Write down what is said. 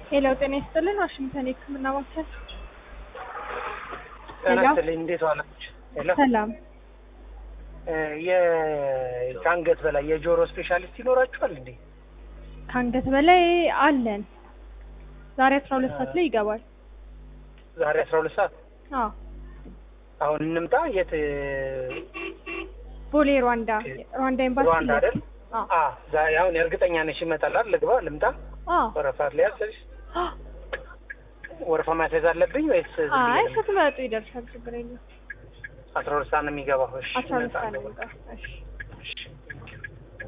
ሄሎ ጤና ይስጥልን ዋሽንግተን የህክምና ማዕከል ጤና ሄሎ። ይስጥልኝ እንዴት ዋላችሁ? ሄሎ ሰላም እ የ- ከአንገት በላይ የጆሮ ስፔሻሊስት ይኖራችኋል እንዴ? ከአንገት በላይ አለን ዛሬ አስራ ሁለት ሰዓት ላይ ይገባል ዛሬ አስራ ሁለት ሰዓት አዎ አሁን እንምጣ። የት ቦሌ ሩዋንዳ ሩዋንዳ ኤምባሲ ሩዋንዳ አይደል? አዎ አ ዛሬ አሁን እርግጠኛ ነሽ ይመጣል አይደል? ልግባ ልምጣ? አዎ ወረፋት ላይ ያለሽ ወረፋ ማስያዝ አለብኝ ወይስ ዝም ብዬ አይ ልምጣ? ስትመጡ ይደርሳል ችግር የለም አስራ ሁለት ሰዓት ነው የሚገባው። እሺ አስራ ሁለት ሰዓት እመጣለሁ። ነው የሚገባው እሺ